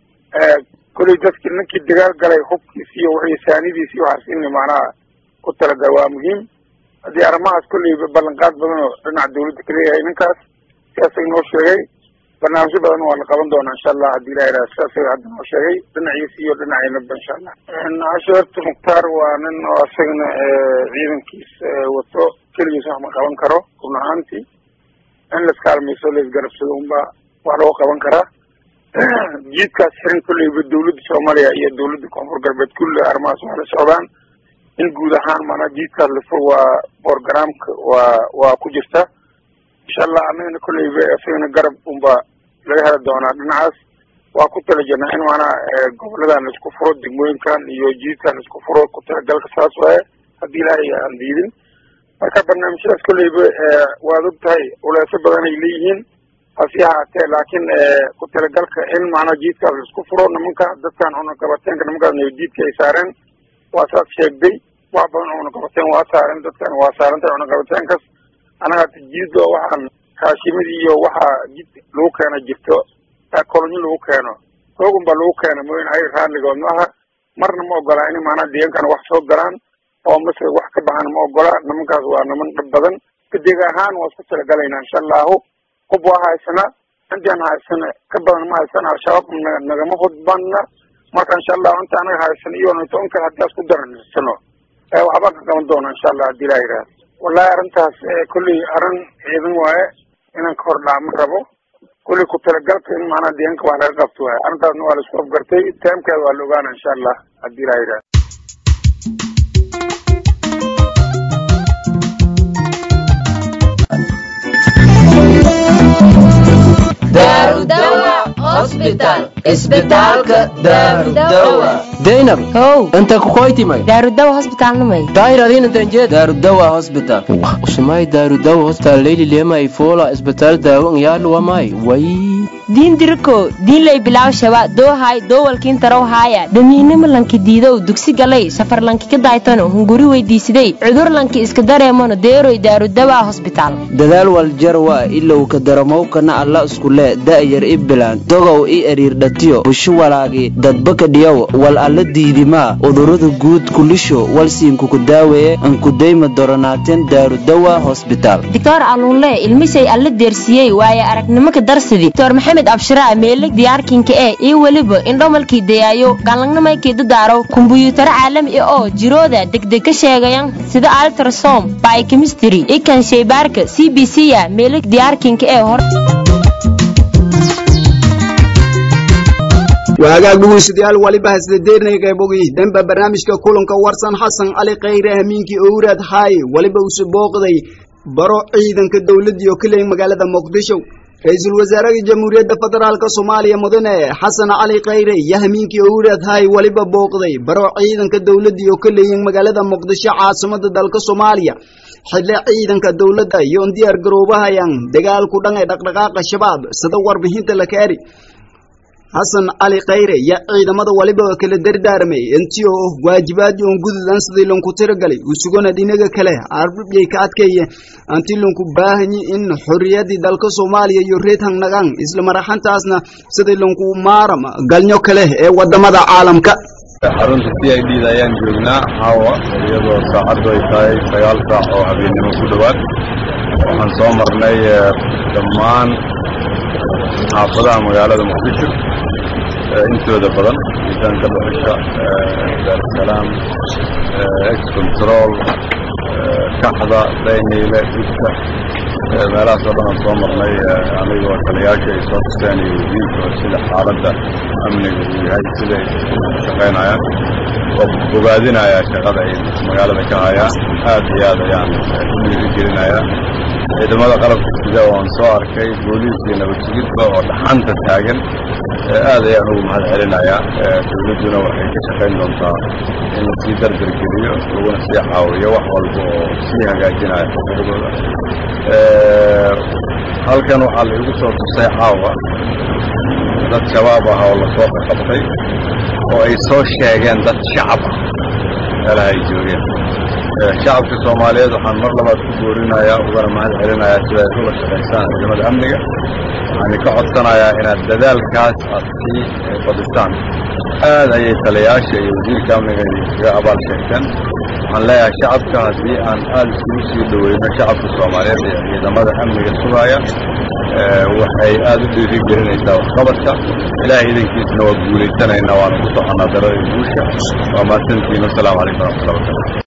kolley dadki ninkii dagaal galay hubkiis iyo wixii saanidiis iyo waxaas in macnaha ku talagal waa muhiim haddii arrimahaas kolleyba ballanqaad badan oo dhinaca dawladda ka leeyahay ninkaas sidaas inoo sheegay barnaamijyo badan waa la qaban doonaa insha allah haddii ilaha yidhahdo sidaas hadda noo sheegay dhinaciisa iyo dhinacaynaba insha allah casheerta mukhtaar waa nin oo isagana ciidankiis wato keligiis wax ma qaban karo run ahaantii in laiskaalmayso laisgarabsado unba wax loo qaban karaa jiidkaas xiran kolleyba dawladda soomaaliya iyo dawladda koonfur galbeed kulli arrimahaas waa la socdaan in guud ahaan maanaa jiidkaas lafo waa borogramka waa waa ku jirta insha allah annagana kolleyba isagana garab unba laga heli doonaa dhinacaas waa ku tala jirnaa in maanaa goboladan laisku furo degmooyinkan iyo jiidkan laisku furo ku talagalka saas waaye haddii ilaahay aan diidin marka barnaamijyadaas kolleyba waad og tahay uleeso badan ay leeyihiin hasi ahaatee laakiin ku talagalka in macnaa jiidkaas laisku furo nimanka dadkan cunaqabateenka nimankaas nabadiidka ay saareen waa saas sheegday wax badan cunaqabateen waa saareen dadkan waa saarantay cunaqabateenkas anaga hata jiido waxaan kaashimadii iyo waxaa jid lagu keena jirto kolonyo lagu keeno hoogun baa lagu keena mooyin ay raalligood ma aha marna ma ogola in maanaa deegankana wax soo galaan oo mase wax ka baxan ma ogola nimankaas waa niman dhib badan kadeeg ahaan waa isku talagalaynaa insha allahu hub waa haysana intaan haysana ka badan ma haysana al-shabaab nagama hudbana marka insha allahu inta anaga haysana iyo toban kale haddii asku dararsano waxbaan ka qaban doona insha allah haddii ilaha yidhahdo wallahi arrintaas kolley arrin ciidan waaye inaan ka hor dhaama rabo kolley ku talagalka in maanaa deegaanka wax laga qabto waaye arrintaasna waa la isku afgartay taamkeeda waa la ogaana insha allah haddii ilaha yidhahdo daynab how inta kukoytimay daarudawa hosbitaalnimay daayiradiinantanjee daarudawa hosbital usumay daarudawa hostal leyli lema ifola isbitaal daawo ngyaluwamay way diin diriko diinlay bilaw shaba doohay doowalkiin tarow haaya damiinimo lanki diidow dugsi galay safar lanki ka daaytano hunguri weydiisiday cudur lanki iska dareemano deeroy daarudawa hosbitaal dadaal waljarwa ilow ka daramowkana alla iskule da'yar i bilaan dogow i eriirdhatiyo bushu walaagi dadbaka dhiyow wal alla diidimaa udurada guud kulisho walsiinkuku daaweeye ankudayma doronaateen daarudawa hosbitaal doctor aluunle ilmisay alla deersiyey waaye aragnimo ka darsidii doctor maxamed abshiraa meelig diyaarkinka ee iyo weliba indhomalkii dayaayo galangnamaykii dadaaro kumbuyuutaro caalami ah oo jirooda degdeg ka sheegayan sida altrasom bykemistry ikan sheybaarka c b c ya meelig diyaarkinka ee hor waagaag dhegeystayaal waliba hasdadeernay qaybogi dhanba barnaamijka kulanka warsan xasan cali khayre hamiinkii owraad haaye waliba uu booqday baro ciidanka dowladii oo kaleey magaalada muqdisho ra-iisul wasaaraha jamhuuriyadda federaalk soomaaliya mudane xasan cali khayre iyo hamiinkii owraad haaye waliba booqday baro ciidanka dowladii oo kaleeyin magaalada muqdisho caasimada dalka soomaaliya xidle ciidanka dowladda iyoon diyaar garoobahayan dagaalku dhan ee dhaqdhaqaaqa shabaab sida warbixinta la kaari xasan cali khayre iyo ciidamada waliba kala dardaarmay intii oo waajibaadii oon gududan sidii lanku tiragalay usugona dhinaga kale arbiyay ka adkeeye anti lanku baahanyi in xorriyadii dalka soomaaliya iyo reed hangnagaan isla maraxantaasna sidii lanku maaram galnyo kale ee wadamada caalamka xarunta c i d da ayaan joognaa caawa iyadoo saacaddu ay tahay sagaal saac oo habeennimo ku dhowaad waxaan soo marnay dhammaan xaafadaha magaalada muqdisho intooda badan miisaanka dhuxusha daarusalaam ex control kaxda dayniile gudka meelahaas oo dhan aan soo marnay anigoo taliyaasha ay soo tuseen iyo wasiirka sida xaaladda amniga uu yahay siday shaqaynayaan oo bogaadinayaa shaqada ay magaalada ka hayaan aad iyo aad ayaan u dhiirigelinayaa ciidamada qalabka sida oan soo arkay booliis iyo nabad sugidba oo dhaxanta taagan aad ayaan ugu mahad celinayaa dowladduna waxay ka shaqayn doontaa in lasii dardargeliyo laguna sii caawiyo wax walba oo sii hagaajinaya xuquuqdooda halkan waxaa la igu soo tusay caawa dad shabaab ah oo lasoo qaqabtay oo ay soo sheegeen dad shacab ah meelaha ay joogeen shacabka soomaaliyeed waxaan mar labaad ku boorinayaa ugana mahad celinayaa sida ay ula shaqaysaan ciidamada amniga waxaani ka codsanayaa inaad dadaalkaas aad sii badisaan aad ayay taliyaasha iyo wasiirka amniga idinkaga abaal sheegteen waxaan leeyahay shacabka haddii aan aad isugu sii dhoweyno shacabka soomaaliyeed iyo ciidamada amniga sugaya waxay aad u dhiiri gelinaysaa waxqabadka ilaahay idankiisna waa guulaysanaynaa waana ku soconaa darada guusha waa mahadsantihiin wasalaamu calaykum waraxmatullahi wabarakatu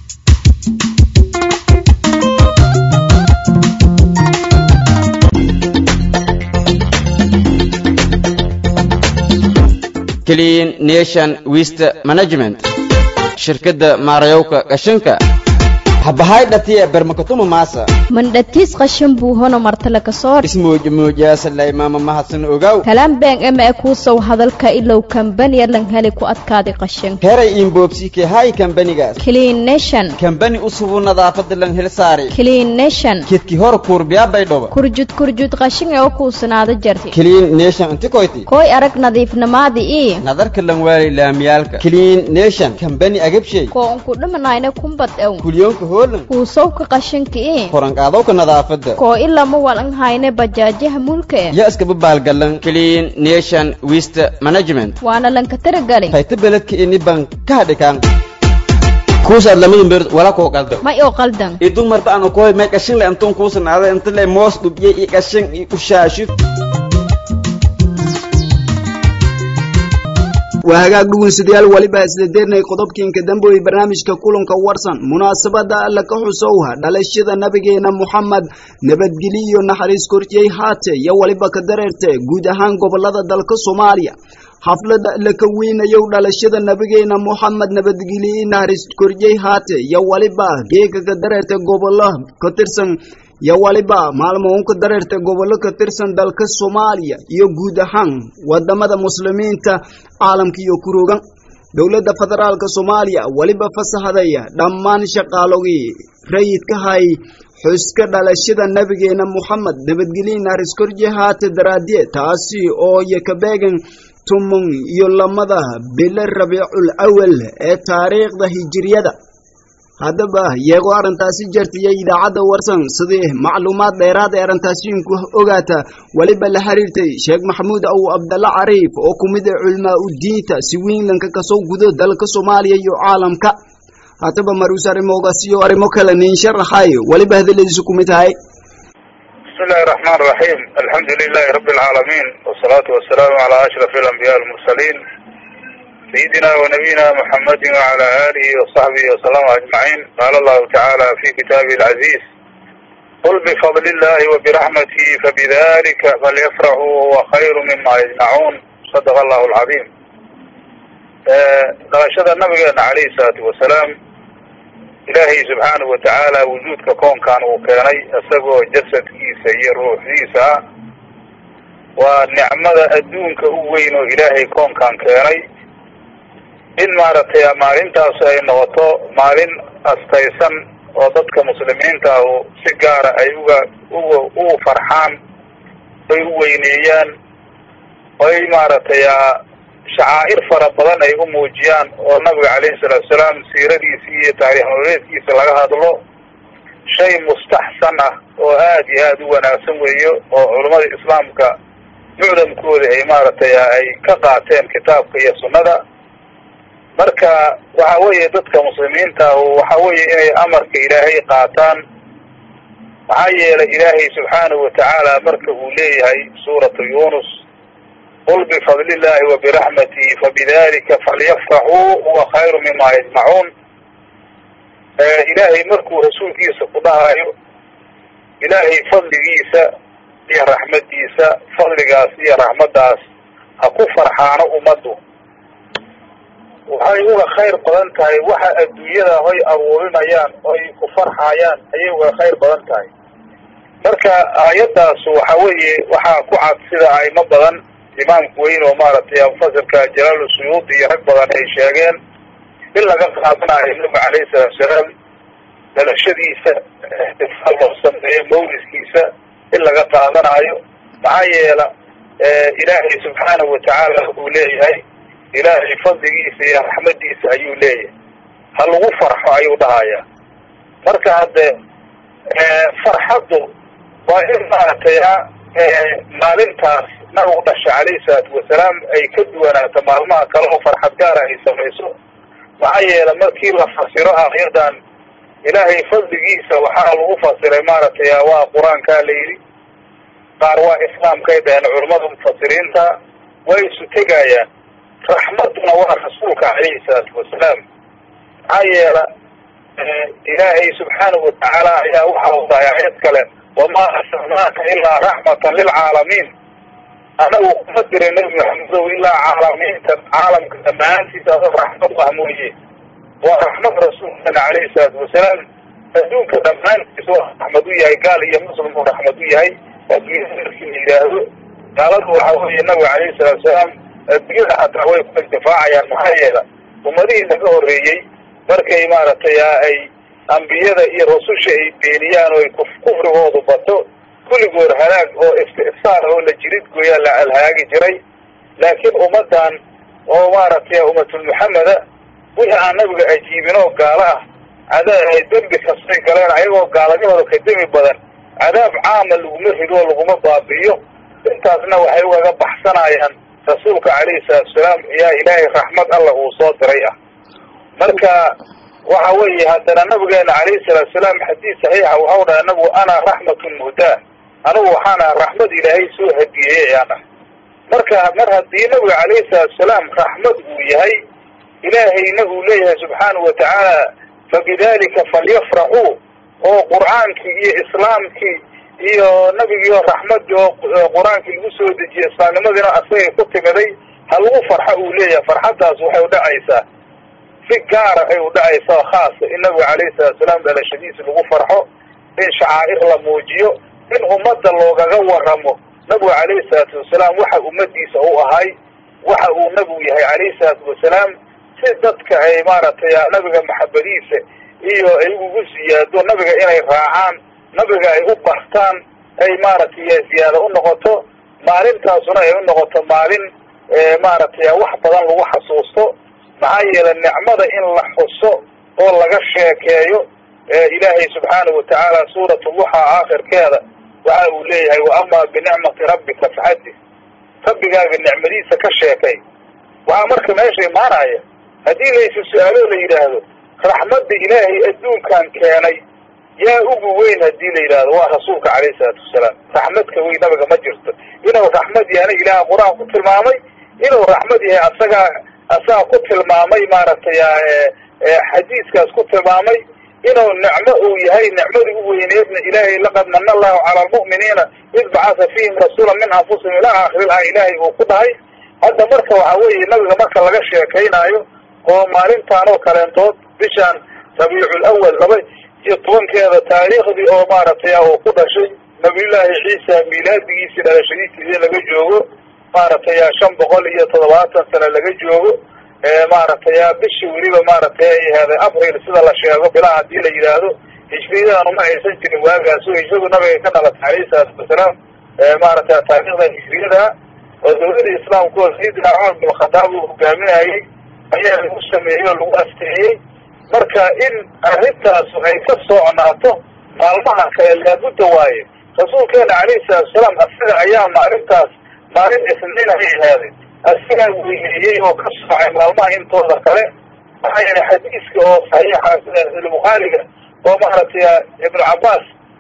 clean nation waste management shirkadda maarayowka qashinka habahay dhatiya bermakatuma maasa mandhatis qashin buu hono martale kasoor ismuujmuujaasalay maama mahadsan ogaw kalaan been ema e kuusow hadalka ilow kambaniya lan heli ku adkaadi qashin heray inboobsike hay kambanigaas clean nation kambani usubu nadaafada lan hel saari clean nation kedki hor kuurbiyaabay dhoba kurjud kurjud qashin ee u kuusanaada jarti clean nation inti koyti koy arag nadiifnamaadi ii nadarka lan waali laamiyaalka clean nation kambani agabshay koo unku dhimanayna kumbad ew kulyoonka hoolan kuusowka qashinka ii koranqaadowka nadaafada koo ilama walan hayne bajaajaha mulka e ya iskaba baalgalan clean nation waste management waana lanka taragalin hayta beledka ini ban ka hadhikaan kuusaad lamadun beerd wala koo qalda may oo qaldan idun marta anu koy may qashin le antun kuusanaada inta le moos dhubye i qashin i ushaashid waa hagaag dhugunsidayaal waliba isla deernay qodobkiinka dambe ee barnaamijka kulanka warsan munaasabada alla ka xusowha dhalashada nabigeena moxamed nabadgelyo iyo naxariis korjiyey haate iyo waliba ka dareerte guud ahaan gobolada dalka soomaaliya xaflada la ka weynayow dhalashada nabigeena moxamed nabadgelyo naxariis korjiyey haate iyo waliba geega ka dareerte gobolo ka tirsan iyo waliba maalmo un ka dareerta gobollo ka tirsan dalka soomaaliya iyo guud ahaan wadamada muslimiinta caalamka iyo kuroogan dowladda federaalka soomaaliya weliba fasaxday dhammaan shaqaalogii rayidka hay xuska dhalashada nabigeena moxamed nabadgelye naris korje haate daraadye taasi oo iyo kabeegan tumun iyo lamada bilo rabiicul awal ee taariikhda hijiriyada haddaba iyagoo arrintaasi jartiya idaacadda warsan sidii macluumaad dheeraad ee arrintaasiinku ogaata weliba la xiriirtay sheekh maxamuud aw abdalla cariif oo ku mid ah culmaa u diinta si weynlanka kasoo gudo dalka soomaaliya iyo caalamka haddaba maruus arrimoogaas iyo arrimo kale nin sharaxay weliba hadaladiisu ku mid tahay بسم الله الرحمن الرحيم الحمد لله رب العالمين والصلاة والسلام على أشرف الأنبياء المرسلين سيدنا ونبينا محمد وعلى آله وصحبه وسلم أجمعين قال الله تعالى في كتابه العزيز قل بفضل الله وبرحمته فبذلك فليفرحوا هو خير مما يجمعون صدق الله العظيم دلashada nabigeena calayhi salaatu wasalaam ilaahay subxaanahu watacaala wujuudka koonkan uu keenay isagoo jasadkiisa iyo ruuxdiisa ah waa nicmada adduunka u weyn oo ilaahay koonkan keenay in maaragtay maalintaas ay noqoto maalin astaysan oo dadka muslimiinta ahu si gaara ay uga uga ugu farxaan ay u weyneeyaan oy maaragtay shacaa'ir fara badan ay u muujiyaan oo nabiga calayhi salaatu salaam siiradiisi iyo taariikh nololeedkiisa laga hadlo shay mustaxsan ah oo aad iyo aada u wanaagsan weeyo oo culummada islaamka mucdamkooda ay maaragtay ay ka qaateen kitaabka iyo sunnada marka waxa weeye dadka muslimiinta ahu waxa weeye inay amarka ilaahay qaataan maxaa yeelay ilaahay subxaanahu watacaala marka uu leeyahay suuratu yunus qul bifadli illahi wa biraxmatihi fabidalika falyafraxuu huwa khayru mima yajmacuun ilaahay markuu rasuulkiisa ku dhahayo ilaahay fadligiisa iyo raxmadiisa fadligaas iyo raxmaddaas ha ku farxaano ummaddu waxay uga khayr badan tahay waxa adduunyada hoy abuurinayaan oy ku farxayaan ayay uga khayr badan tahay marka aayaddaas waxa weeye waxaa ku cad sida aymo badan imaamku weyn oo maaragtay mufasirka jalaalu suyuudi iyo rag badan ay sheegeen in laga qaadanayo nabiga calayhi salaatu salaam dhalashadiisa ixtifaal loo sameeyo mawliskiisa in laga qaadanayo maxaa yeela ilaahay subxaanahu watacaala wuxuu leeyahay ilaahay fadligiisa iyo raxmadiisa ayuu leeyahay ha lagu farxo ayuu dhahayaa marka hadde farxaddu waa in maaragtay maalintaas nabigu dhasha calayhi salaatu wasalaam ay ka duwanaato maalmaha kale oo farxad gaara ay samayso maxaa yeela markii la fasiro aayadan ilaahay fadligiisa waxaa lagu fasiray maaragtay waa qur-aankaa la yidhi qaar waa islaamkay dhaheen culammada mufasiriinta way isu tegayaan raxmadduna waa rasuulka calayhi salaatu wasalaam maxaa yeela ilaahay subxaanahu watacaala ayaa waxa u dahay aayad kale wamaa arsalnaaka ilaa raxmatan lilcaalamiin anagu kuma diray nebi maxamedow ilaa caalamiinta caalamka dhammaantiisa adoo raxmad u ah mooye waa raxmad rasuulkeena calayhi salaatu wasalaam adduunka dhammaantiisa waa raxmad u yahay gaal iyo muslim uu raxmad u yahay adduunyada markii la yidhaahdo gaaladu waxa weeye nabiga calayhi salaatu wasalaam adduunyada xataa way ku intifaacayaan maxaa yeela ummadihii naga horreeyey markay maaragtay ay ambiyada iyo rususha ay beeniyaan oo ay kufrigoodu bato kulligood halaag oo istifsaar oo la jirid gooyaa la alhaagi jiray laakiin ummaddan oo maaragtay ummatulmuxameda wixii aan nabiga ajiibin oo gaalo ah cadaa dembi kastay galeen ayagoo gaaladahooda ka demi badan cadaab caama laguma rido oo laguma baabi'iyo intaasna waxay ugaga baxsanayaan rasuulka calayhi salaatu salaam ayaa ilaahay raxmad alla uu soo diray ah marka waxa weeye haddana nabigeena calayhi salaatu salaam xadiis saxiixa waxau dhahay nabigu ana raxmatun muhdaa anigu waxaan aha raxmad ilaahay soo hadiyeeyey ayaan ah marka mar haddii nabiga calayhi salaatu salaam raxmad uu yahay ilaahayna uu leeyahay subxaanahu watacaala fabidalika falyafraxuu oo qur'aankii iyo islaamkii iyo nabigiioo raxmadii oo qur-aankii lagu soo dejiyey islaamnimadiina asagay ku timiday ha lagu farxo uu leeyahay farxaddaas waxay udhacaysaa si gaara ay udhacaysaa khaasa in nabiga calayhi salaatu salaam dhalashadiisa lagu farxo in shacaa'ir la muujiyo in ummadda loogaga waramo nabigu calayhi salaatu wasalaam waxa ummadiisa u ahay waxa uu nabigu yahay calayhi salaatu wasalaam si dadka ay maaragtay nabiga maxabadiisa iyo ay ugu siyaado nabiga inay raacaan nabiga ay u bartaan ay maaragtay ziyaado u noqoto maalintaasuna ay u noqoto maalin maaragtay wax badan lagu xasuusto maxaa yeelay nicmada in la xuso oo laga sheekeeyo ilaahay subxaanahu watacaala suuratu luxa aakhirkeeda waxa uu leeyahay wa amaa binicmati rabbika faxadis rabbigaaga nicmadiisa ka sheekay waxaa marka meesha imaanaya haddii laysu su-aalo la yidhaahdo raxmadda ilaahay adduunkan keenay yaa ugu weyn haddii la yidhaahdo waa rasuulka calayhi salaatu wasalaam raxmadka weyn nabiga ma jirto inuu raxmad yahana ilaah qur-aan ku tilmaamay inuu raxmad yahay asagaa asaga ku tilmaamay maaragtay xadiiskaas ku tilmaamay inuu nicmo uu yahay nicmadii u weyneedna ilaahay laqad mana allahu cala almu'miniina id bacatha fiihim rasuula min anfusihim ilaa aakhirilaha ilaahay uu ku dhahay hadda marka waxa weeye nabiga marka laga sheekaynaayo oo maalintaan oo kaleentood bishaan rabiicul awal laba iyo tobankeeda taariikhdii oo maaragtay uu ku dhashay nabiyullaahi ciisa miilaadigiisii dhalashadiisii laga joogo maaragtay shan boqol iyo toddobaatan sano laga joogo maaragtay bishii weliba maaragtay ay ahaaday abril sida la sheego bilaha hadii la yidhaahdo hijriyadaan uma aysan jirin waagaas oo hijradu nabiga ka dhalatay calayhi salaatu wasalaam maaragtay taariikhda hijriyada oo dawladda islaamku oo sayidina cumar bin khadaab uu hogaaminayay ayaa lagu sameeyey oo lagu asteeyey marka in arrintaasu ay ka soconaato maalmaha kale laabudda waaye rasuulkeena calayhi salaatu wasalaam asaga ayaa maalintaas maalin isniin ay ahaaday asagaa weyneeyey oo ka soocay maalmaha intooda kale maxaa yeelay xadiiska oo saxiixa bukhaariga oo maaragtay ibnu cabbaas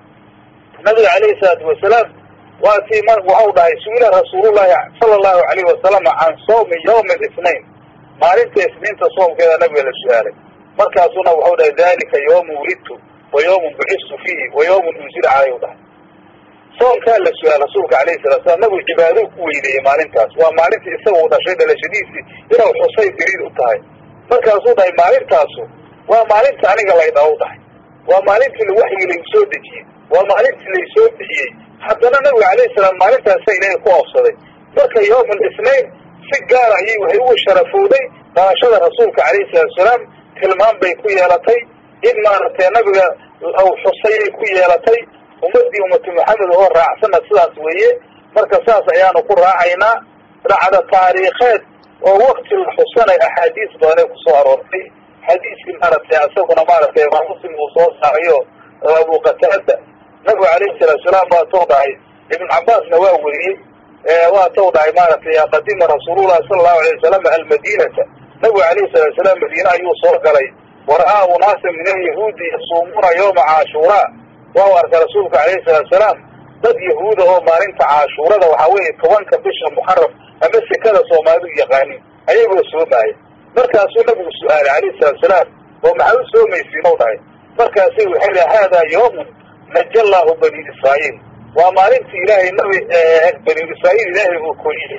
nabiga calayhi salaatu wasalaam waa tii m waxau dhahay su-ila rasuulullahi sala allahu alayhi wasalama can sawmi yawmi alisnain maalinta isniinta soomkeeda nabiga la su-aalay markaasuna waxau dhahay dalika yawmu wulidtu wa yawmun bucistu fiihi wa yawmun unzila calay u dhahay soomkaa la su-aal rasuulka alayhi salatu slam nabigu cibaadou ku weyneeyey maalintaas waa maalintii isaga uu dhashay dhalashadiisii inuu xusay daliil u tahay markaasuu dhahay maalintaasu waa maalinta aniga laydha u dhahay waa maalintii waxyigi laygu soo dejiyey waa maalintii laysoo bixiyey haddana nabiga calayhi salaam maalintaasa ilaahay ku oofsaday marka yawm alisnain si gaara ayay waxay ugu sharafowday dhalashada rasuulka calayhi salatu wasalaam tilmaam bay ku yeelatay in maaragtay nabiga xusayay ku yeelatay ummadii ummatu maxamed oo raacsana sidaas weeye marka saas ayaanu ku raacaynaa dhacda taariikheed oo wakti la xusanay axaadiis badan ay kusoo aroortay xadiiskii maaragtay isaguna maaragtay imaam muslim uu soo saarayo abu qataada nabigu calayhi salaatu salaam waa tou dhahay ibn cabbaasna waa weriyey waa tou dhahay maaragtay qadima rasuulullahi sala allahu alayh wasalam almadinata nabigu calayhi salatu salaam madiine ayuu soo galay wara'aa unaasa min alyahuudi yasuumuuna yawma caashuuraa waa u arkay rasuulka calayhi salaatu salaam dad yahuuda oo maalinta caashuurada waxaa weeye tobanka bisha muxaraf ama sekada soomaalidu yaqaanin ayagoo soomaaya markaasuu nabigu su-aalay calayhi salaatu salaam oo maxaa u soomaysiin u dhahay markaasay waxay dhahay haadaa yawmun naja allahu bani israa'iil waa maalintii ilaahay nabi bani israa'iil ilaahay uu koriyey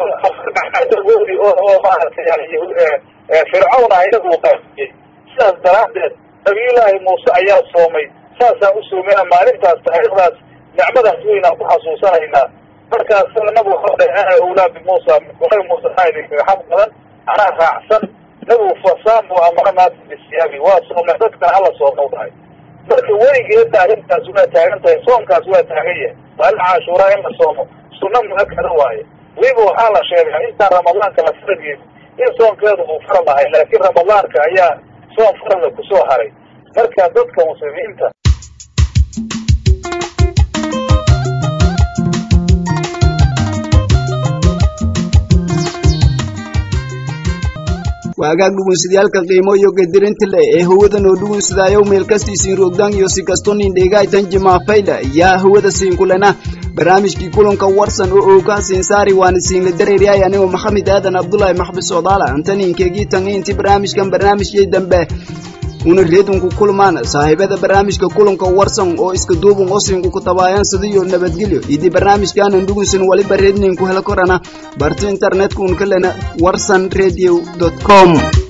goodi oo oo maaragtay fircawn ah inagu uu qaafiyey sidaas daraaddeed nabiyullaahi muuse ayaa soomay saasaan u soomeyna maalintaas taariikhdaas nicmadaas weynaan ku xasuusanaynaa markaas nabigu waxau dhahay ana awlaa bimuusa nabi muuse anaa idinkaga xaq badan anaa raacsan nabigu fasaamu amara naasa bisiyaabi waa soomay dadkana hala soomau dhahay marka weligeedna arrintaas waa taagan tahay soomkaas waa taagan yahay maalin caashuuraa in la soomo sunna muakada waaye weliba waxaa la sheegay intaan ramadaanka la farageedo in soomkeedu uu faral ahay laakiin ramadaanka ayaa soom farala kusoo haray marka dadka muslimiinta waagaag dhugunsidayaalka qiimo iyo gedirinta le ee hawada noo dhugunsidaayow meelkastiisiin roogdaan iyo si kasto nin dheegaytan jimaafayla yaa hawada siinkulena barnaamijkii kulanka warsan oo oogaa siinsaari waana siinla dareeryahay anigoo maxamed aadan abdulaahi maxbis soodaala antaniinkeegii tan intii barnaamijkan barnaamijkii dambe una reedunku kulmaan saaxiibada barnaamijka kulanka warsan oo iska duubun osinku ku tabaayaan sidiyo nabadgelyo idii barnaamijkaanan dhugunsan waliba reedninku hela korana barti internetku un kalena warsan radio com